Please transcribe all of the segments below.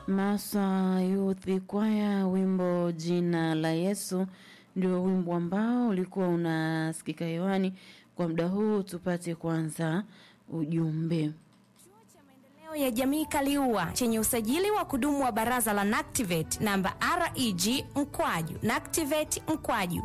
Masa Youth Choir, wimbo jina la Yesu ndio wimbo ambao ulikuwa unasikika hewani kwa muda huu. Tupate kwanza ujumbe. Maendeleo ya jamii Kaliua chenye usajili wa kudumu wa baraza la NACTIVATE namba REG mkwaju NACTIVATE mkwaju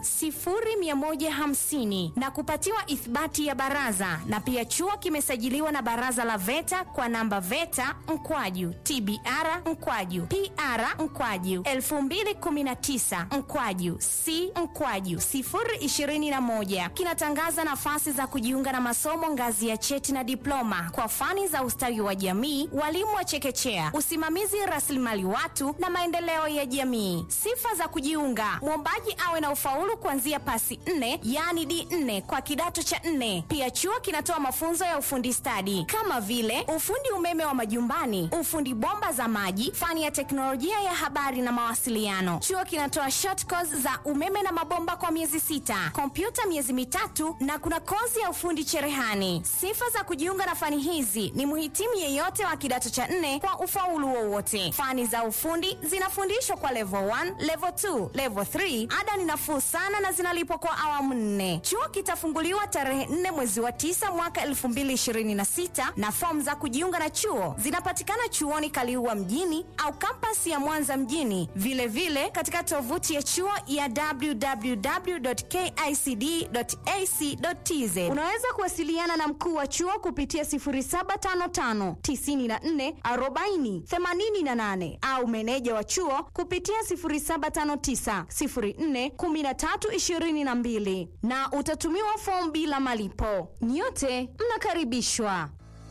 0150 na kupatiwa ithibati ya baraza, na pia chuo kimesajiliwa na baraza la VETA kwa namba VETA mkwaju TBR mkwaju PR mkwaju 2019 mkwaju C mkwaju 021 kinatangaza nafasi za kujiunga na masomo ngazi ya cheti na diploma kwa fani za ustawi wa jamii, walimu wa chekechea, usimamizi rasilimali watu na maendeleo ya jamii. Sifa za kujiunga: mwombaji awe na ufaulu kuanzia pasi nne, yaani D4 kwa kidato cha nne. Pia chuo kinatoa mafunzo ya ufundi stadi kama vile ufundi umeme wa majumbani, ufundi bomba za maji, fani ya teknolojia ya habari na mawasiliano. Chuo kinatoa short course za umeme na mabomba kwa miezi sita, kompyuta miezi mitatu na kuna kozi ya ufundi cherehani. Sifa za kujiunga na fani hizi ni mhitimu yeyote wa kidato cha nne kwa ufaulu wowote. Fani za ufundi zinafundishwa kwa level 1, level 2, level 3. Ada ni nafuu sana na zinalipwa kwa awamu nne. Chuo kitafunguliwa tarehe 4 mwezi wa 9 mwaka 2026 na fomu za kujiunga na chuo zinapatikana chuoni Kaliua mjini au kampasi ya Mwanza mjini, vilevile vile katika tovuti ya chuo ya www.kicd.ac.tz. Unaweza kuwasiliana na mkuu wa chuo kupitia 0755 94 40 88 au meneja wa chuo kupitia 0759 04 13 22 na utatumiwa fomu bila malipo. Nyote mnakaribishwa.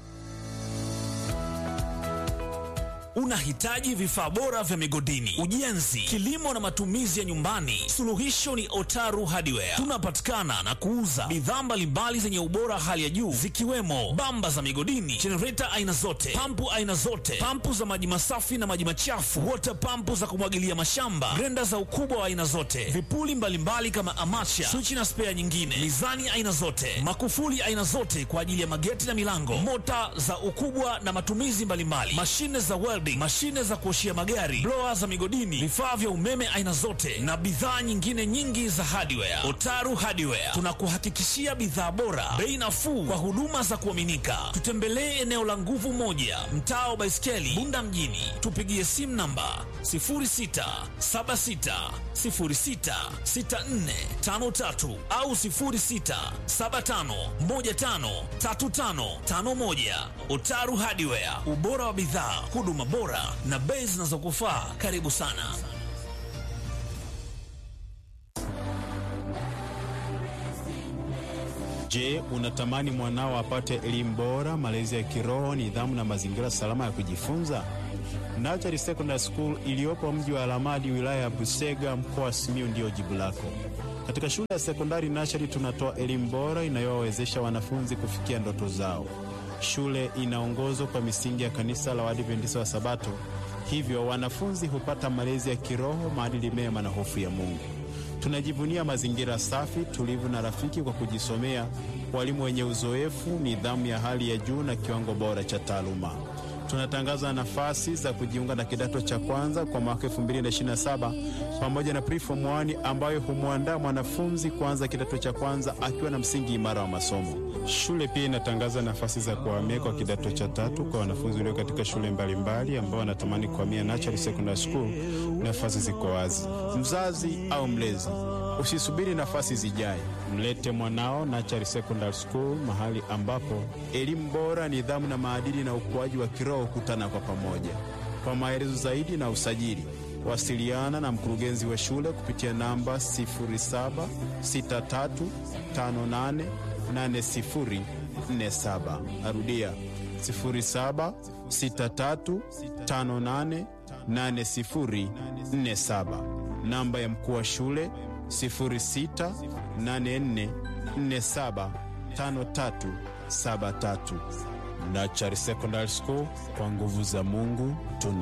Unahitaji vifaa bora vya migodini, ujenzi, kilimo na matumizi ya nyumbani? Suluhisho ni Otaru Hardware. Tunapatikana na kuuza bidhaa mbalimbali zenye ubora hali ya juu zikiwemo bamba za migodini, jenereta aina zote, pampu aina zote, pampu za maji masafi na maji machafu, wota pampu za kumwagilia mashamba, grenda za ukubwa wa aina zote, vipuli mbalimbali mbali kama amacha, swichi na spea nyingine, mizani aina zote, makufuli aina zote kwa ajili ya mageti na milango, mota za ukubwa na matumizi mbalimbali, mashine za welding, mashine za kuoshia magari, blower za migodini, vifaa vya umeme aina zote na bidhaa nyingine nyingi za hardware. Otaru Hardware tunakuhakikishia bidhaa bora, bei nafuu kwa huduma za kuaminika. Tutembelee eneo la Nguvu Moja, mtaa wa Baiskeli, Bunda mjini. Tupigie simu namba 0676066453 au 0675153551. Otaru Hardware, ubora wa bidhaa, huduma bora na bei zinazokufaa. Karibu sana. Je, unatamani mwanao apate elimu bora, malezi ya kiroho, nidhamu na mazingira salama ya kujifunza? Nachari Secondary School iliyopo mji wa Alamadi, wilaya ya Busega, mkoa wa Simiyu ndiyo jibu lako. Katika shule ya sekondari Nachari tunatoa elimu bora inayowawezesha wanafunzi kufikia ndoto zao. Shule inaongozwa kwa misingi ya kanisa la Waadventista wa Sabato, hivyo wanafunzi hupata malezi ya kiroho, maadili mema na hofu ya Mungu. Tunajivunia mazingira safi, tulivu na rafiki kwa kujisomea, walimu wenye uzoefu, nidhamu ya hali ya juu na kiwango bora cha taaluma. Tunatangaza nafasi za kujiunga na kidato cha kwanza kwa mwaka 2027 pamoja na preform 1 ambayo humwandaa mwanafunzi kuanza kidato cha kwanza akiwa na msingi imara wa masomo. Shule pia inatangaza nafasi za kuhamia kwa kidato cha tatu kwa wanafunzi walio katika shule mbalimbali ambao wanatamani kuhamia Natural Secondary School. Nafasi ziko wazi. Mzazi au mlezi, usisubiri nafasi zijae, mlete mwanao Natural Secondary School, mahali ambapo elimu bora, nidhamu na maadili na ukuaji wa kiroho kutana kwa pamoja. Kwa maelezo zaidi na usajili, wasiliana na mkurugenzi wa shule kupitia namba 076358 8047. Narudia 0763588047. Namba ya mkuu wa shule 0684475373. Nachari Secondary School, kwa nguvu za Mungu tuna